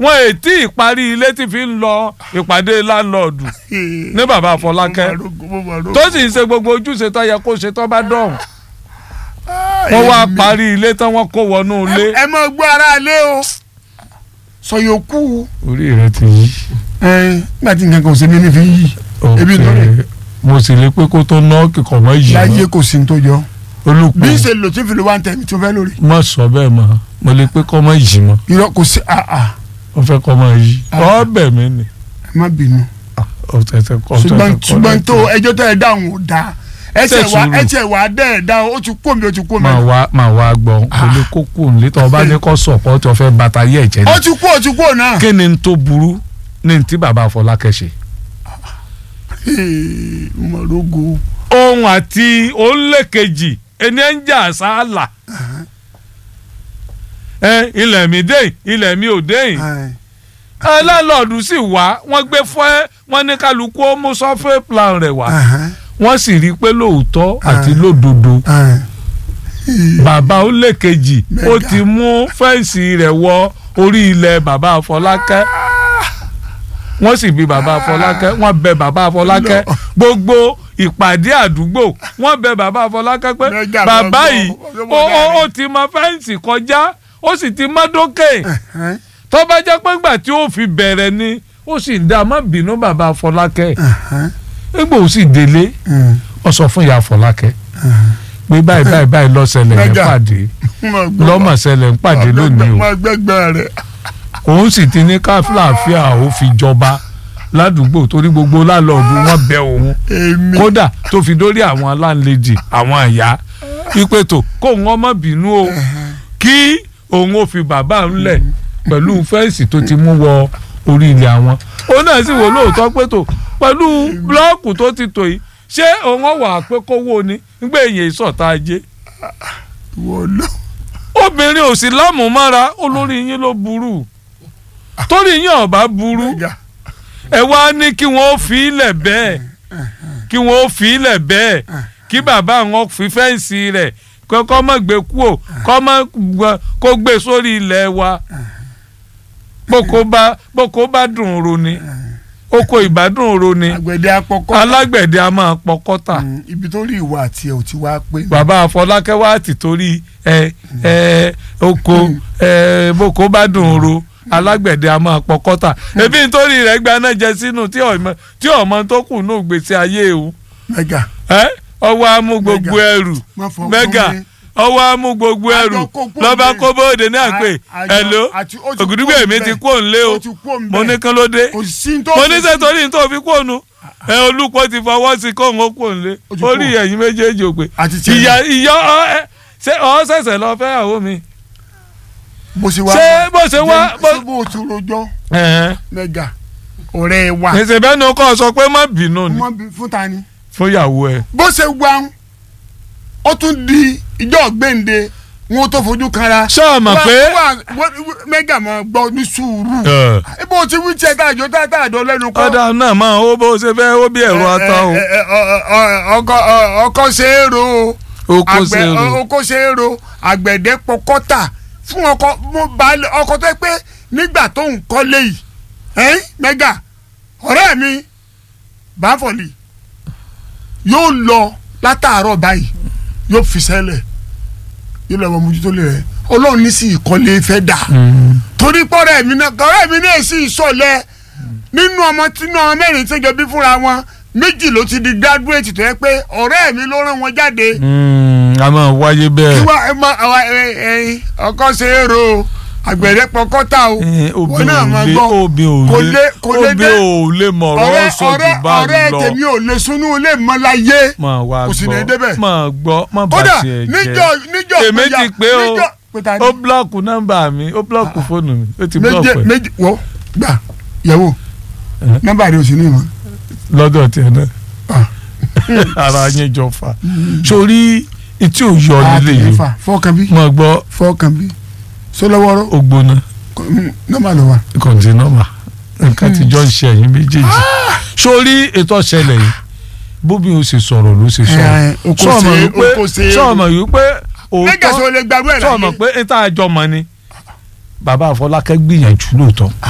wọn ètí ìparí ilé tí fi ń lọ ìpàdé láńlọ́ọ̀dù ní bàbá Fọlákẹ́ tó sì ń ṣe gbogbo ojúṣe tó yẹ kó ṣe tó bá dọ̀hùn wọ́n wá parí ilé tán wọ́n kó wọnú ilé. ẹ mọ gbọ́ ara ilé o sọ yòókù orí rẹ ti yí. nígbà tí nǹkan kan ò sí ní ní fi yí ebi lórí mo sì lè pé kó tó ná kíkọ̀ mọ́ yìí láyé kò sí ní tó jọ olùpọ̀ bí n ṣe lò tí n fi lo one time tí mo fẹ́ lórí. má sọ bẹ́ẹ̀ mọ́ mo lè pé kọ́ mọ́ yìí mọ́ irọ́ kò sí àà wọ́n fẹ́ kọ́ mọ́ yìí ọ́ bẹ̀ mí ni. ẹ má bínú ọ̀tẹ̀tẹ̀ kọ́ ṣùgbọ́n ṣùgbọ́n tó ẹjọ́ tẹ́ ẹ dáhùn ò dáa ẹsẹ̀ Ṣe wa sùúrù. ẹsẹ̀ wa dẹ́ ẹ̀ dáhùn ó ti kó mi ó ti kó mi. máa wá máa wá gbọ́ kò lè kó kù nílé tó o bá ní kó sọ̀pọ̀ tí o fẹ́ bàtà yẹ̀ jẹ́ ó ni. ti kó ó ti kó náà. kí ni n tó burú ní ti bàbá Fọlákẹ́ ṣe. mọ̀rọ́gò. ohun àti òǹlẹ̀kejì ẹni ẹ̀ ń jà sáàlà ẹ ilẹ̀ mi dé ilẹ̀ mi ò dé aláàlọ́ọ̀dù sì wá wọ́n gbé fún ẹ wọ́n ní kálukú ó mú sọ́fẹ́ plan rẹ̀ wá wọ́n sì rí i pé lóòótọ́ àti lódodo bàbá òǹlẹ̀kejì ó Mẹ́gà. ti mú fẹ́ǹsì rẹ̀ wọ orí ilẹ̀ bàbá Fọlákẹ́ wọ́n sì bi bàbá Fọlákẹ́ wọ́n bẹ bàbá Fọlákẹ́ Lọ. gbogbo ìpàdé àdúgbò wọ́n bẹ bàbá Fọlákẹ́ pé Mẹ́gà bàbá lọ yìí gbọ́, ó ó ó ọlọ́mọdé ti mọ fẹ́ǹsì kọjá ó sì ti mọ́ dókè tó bá jẹ́ pé ńgbà tí ó fi bẹ̀rẹ̀ ni ó sì dá má bínú bàbá Fọlákẹ́ nígbà ó sì délé ó sọ fún ìyá Fọlákẹ́ pé báyìí báyìí báyìí lọ́sẹ̀lẹ̀ ń Mẹ́gà. pàdé lọ́mọ̀sẹ̀lẹ̀ ń pàdé lónìí o ọmọ gbẹgbẹ rẹ. òun sì ti ní káfíàfíà ó fi jọba ládùúgbò torí gbogbo lálọ́ọ̀dù wọn bẹ òun èmi kódà tó fi dórí àwọn aláǹlejì àwọn àyà wípé tó kó òun ọmọ bínú o kí òun ó fi bàbá ńlẹ̀ pẹ̀lú fẹ́ǹsì tó ti mú wọ orí ilẹ̀ àwọn òun náà sì wò lóòótọ́ pé tó pẹ̀lú búlọ́ọ̀kù tó ti tò yìí ṣé òun ọ̀wà pé kówó ni nígbà èyàn ìsọ̀tà ajé wọ lọ. obìnrin ò sí lámùmára olórí yín ló burú torí yín ọba burú Mẹ́gà. ẹ wá ní kí wọ́n fi ilẹ̀ bẹ́ẹ̀ kí wọ́n fi ilẹ̀ bẹ́ẹ̀ kí bàbá wọn fi fẹ́ǹsì rẹ̀ kọ́ mọ̀ gbé kúò kọ́ mọ̀ gbọ́- kó gbé sórí ilẹ̀ wa boko bá boko bá dùn ro ni oko ìbádùn ro ni àgbẹ̀dẹ apọ̀kọ́. alágbẹ̀dẹ a máa pọkọ́tà Mm, ibi tó rí ìwà àti ẹ̀ ò ti wá pé. bàbá Fọlákẹ́ wá ti torí ẹ ẹ oko ẹ boko bá dùn ro alágbẹ̀dẹ a máa pọkọ́tà ebi nítorí rẹ̀ gbaná jẹ sínú tí ọmọ tí ọmọ tó kù ní gbèsè ayé o Mẹ́gà. ẹ ọwọ́ amú gbogbo Mẹ́gà. ẹrù má fọ mẹ́gà fún mi. ọwọ́ amú gbogbo ẹrù Àjọ kó kúrò lọ́ba nílé. kó bóde náà pé Àjọ- ẹ̀ló àti- ó ti ògùdùgbò kúrò èmi ti níbẹ̀. kó ń lé o ó ti kó ń mo bẹ̀. ní kán ló dé kò sí tó mo ní fi sẹ́ sí. torí tó fi kó nu ẹ olùkọ́ ti fọwọ́ sí kó ń kó ń lé Ó ti orí kó. ẹ̀yin méjèèjì ò pé àti tiẹ̀ ìyá náà. ìyá ọ ẹ ṣé ọ ṣẹ̀ṣẹ̀ lọ fẹ́ àwọn mi. bó ṣe wá. ṣé bó ṣe wá- bó- ṣé bó ti rojọ́ ẹ̀hẹ́n. Mẹ́gà ọ̀rẹ́ wa. èsì bẹ́ẹ̀ ni kò sọ pé má bínú ni wọ́n bí fún ta ni. fún ìyàwó ẹ. bó ṣe wá ó tún di ìjọ gbẹ̀ǹde wọn tó fojú kanra. ṣé o mọ̀ Wá- pé wá- wá- Mẹ́gà máa gbọ́ ní sùúrù. ẹ, ibo ti wí tiẹ̀ tá àjọ tá àjọ lẹ́nu kọ́. ọ̀dà náà máa ó bó ṣe fẹ́ ó bí ẹ̀rọ ata o Ẹ, ẹ, ẹ, ọ- ọ- ọkọ ọ- ọkọ ṣe é ro o. ó kó àgbẹ̀ ṣe rò. ọkọ ṣe é ro àgbẹ̀dẹ pọkọ́tà fún ọkọ mo balẹ̀ ọkọ tó yẹ pé nígbà tó ń kọ́lé yìí ẹ́n mẹ́gà ọ̀rẹ́ mi báfọ̀lì yóò lọ látàárọ̀ báyìí yóò fi sẹ́lẹ̀ yóò lọ ọmọ mójútó lè rẹ̀ ọlọ́run ní sí ìkọ́lé fẹ́ dà Mm. torí pọ́rẹ́ mi náà ọ̀rẹ́ mi náà sì sọ̀lẹ̀ nínú ọmọ tínú ọmọ mẹ́rin tó jọ bí fúnra wọn méjì ló ti di graduate tó yẹ pé ọ̀rẹ́ mi ló rán wọn jáde Mm, a máa wáyé kí bẹ́ẹ̀. wá ẹ máa àwa ẹ ẹ ọkọ ṣe é ro àgbẹ̀rẹ̀ pọkọ́tà o Eh, obì wọn náà máa ò lé gbọ́ obì ò kò lé lé kò lé obì dé ò lé mọ̀rọ̀ ọ̀rẹ́ sọ jù ọ̀rẹ́ bá ọ̀rẹ́ lọ. tèmi ò lè sunú ilé mọ́ láyé máa wá kò sì ní débẹ̀. gbọ́ máa gbọ́ má bà kódà tiẹ̀ níjọ́ jẹ́. níjọ́ èmi péjà- ti pé o níjọ́ pété ó búlọ́ọ̀kù nọ́mbà mi ó búlọ́ọ̀kù fóònù mi ó ti méje búlọ́ọ̀kù ẹ̀ méje wọ́ gbà yẹ̀wò Eh? nọ́mbà rẹ̀ ò sí ní ìmọ̀ lọ́dọ̀ tiẹ̀ náà Ah. ara yín jọ fà sórí etí ò yọ nílé yìí fà fọ́ọ̀kan bí mo gbọ́ fọ́ọ̀kan bí sọlọ́wọ́rọ́ ó gbóná nọ́mbà ló wà. kọ̀ǹtínọ́mà nǹkan tí jọ ń ṣe ẹ̀yìn méjèèjì sórí ètò ọ̀ṣẹlẹ̀ yìí bóbi ó ṣe sọ̀rọ̀ ló ṣe sọ̀rọ̀ Eh, oko sọ̀mọ̀ ṣe- wípé oko ṣe- sọ̀mọ̀ wípé mẹ́gà sọ òótọ́ lè gbàgbé ẹ̀ láyé sọ̀mọ̀ pé níta àjọmọ̀ ni bàbá Àfọlákẹ́ gbìyànjú lóòótọ́